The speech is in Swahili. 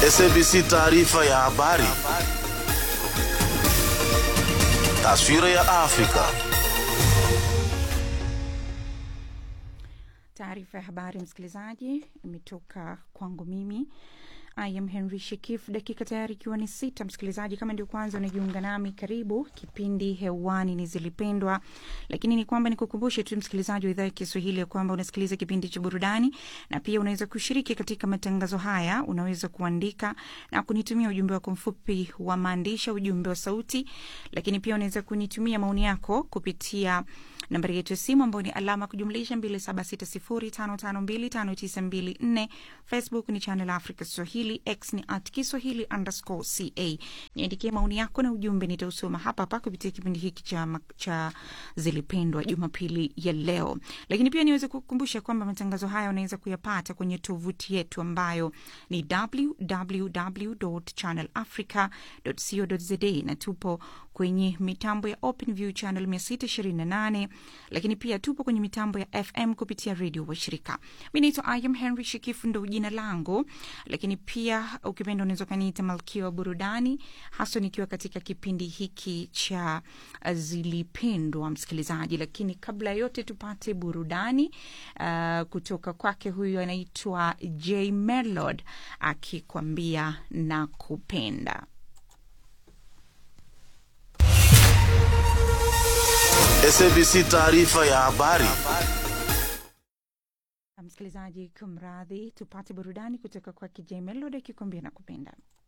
SABC taarifa ya habari. Taswira ya Afrika. Taarifa ya habari, msikilizaji, imetoka kwangu mimi I am Henry Shekif. Dakika tayari ikiwa ni sita. Msikilizaji, kama ndio kwanza unajiunga nami, karibu. Kipindi hewani ni Zilipendwa, lakini ni kwamba nikukumbushe tu msikilizaji wa idhaa ya Kiswahili ya kwamba unasikiliza kipindi cha burudani, na pia unaweza kushiriki katika matangazo haya. Unaweza kuandika na kunitumia ujumbe wako mfupi wa maandishi, ujumbe wa sauti, lakini pia unaweza kunitumia maoni yako kupitia nambari yetu ya simu ambayo ni alama kujumlisha 276055259254. Facebook ni Channel Africa Swahili, X ni at Kiswahili underscore ca. Niandikie maoni yako na ujumbe, nitausoma hapa hapa kupitia kipindi hiki cha, cha Zilipendwa Jumapili ya leo. Lakini pia niweze kukumbusha kwamba matangazo haya unaweza kuyapata kwenye tovuti yetu ambayo ni www.channelafrica.co.za na tupo kwenye mitambo ya OpenView channel 628 lakini pia tupo kwenye mitambo ya FM kupitia redio washirika. Mi naitwa Iam Henry Shikifu, ndo jina langu, lakini pia ukipenda unaweza ukaniita malkia wa burudani, haswa nikiwa katika kipindi hiki cha Zilipendwa, msikilizaji. Lakini kabla ya yote tupate burudani uh, kutoka kwake. Huyu anaitwa J Melod akikwambia na kupenda SABC taarifa ya habari. Msikilizaji, kumradhi, tupate burudani kutoka kwa KJ Melody akikwambia na kupenda.